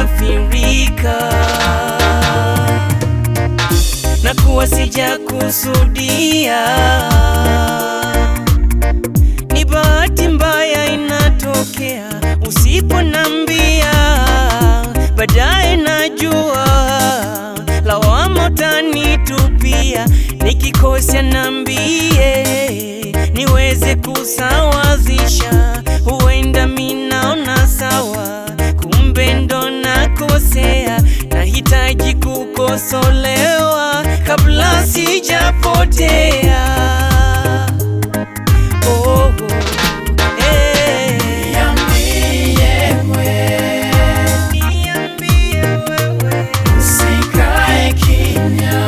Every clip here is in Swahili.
nimeghafirika na kuwa sija kusudia, ni bahati mbaya inatokea usiponambia, baadaye najua lawama utanitupia, nikikosea nambie niweze kusawazisha, huenda minaona sawa, kumbe ndo nakosea, nahitaji kukosolewa kabla sijapotea. Oh, oh, eh. Niambie wewe, Usikae kimya,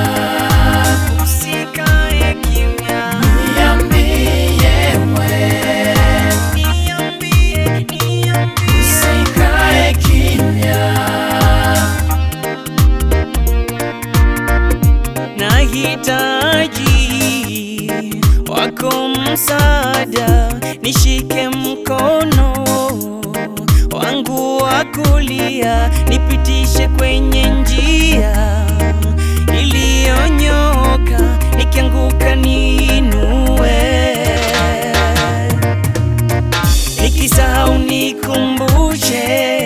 usikae kimya. niambie mwe, Niambie, niambie. usikae kimya. Nahitaji wako msaada, nishike mkono wangu wa kulia, nipitishe kwenye njia iliyonyoka, nikianguka niinue, nikisahau nikumbushe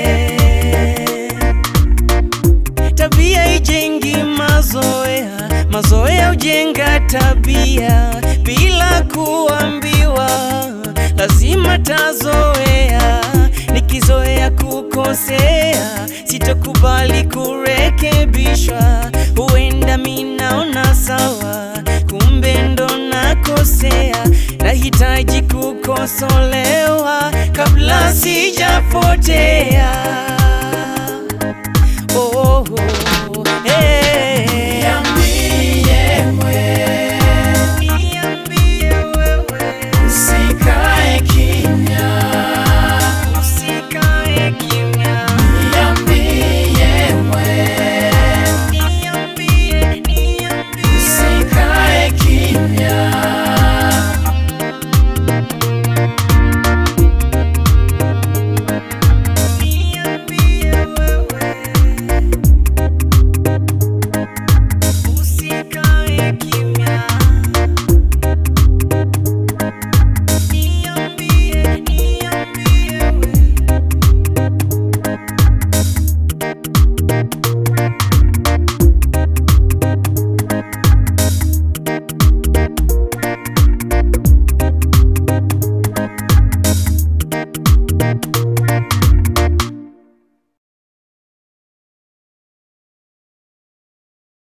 Tabia ijengi mazoea, mazoea ujenga tabia. Bila kuambiwa, lazima tazoea. Nikizoea kukosea, sitokubali kurekebishwa. Huenda minaona sawa, kumbe ndo nakosea. Nahitaji kukosolewa kabla sijapotea. Oh, oh, oh.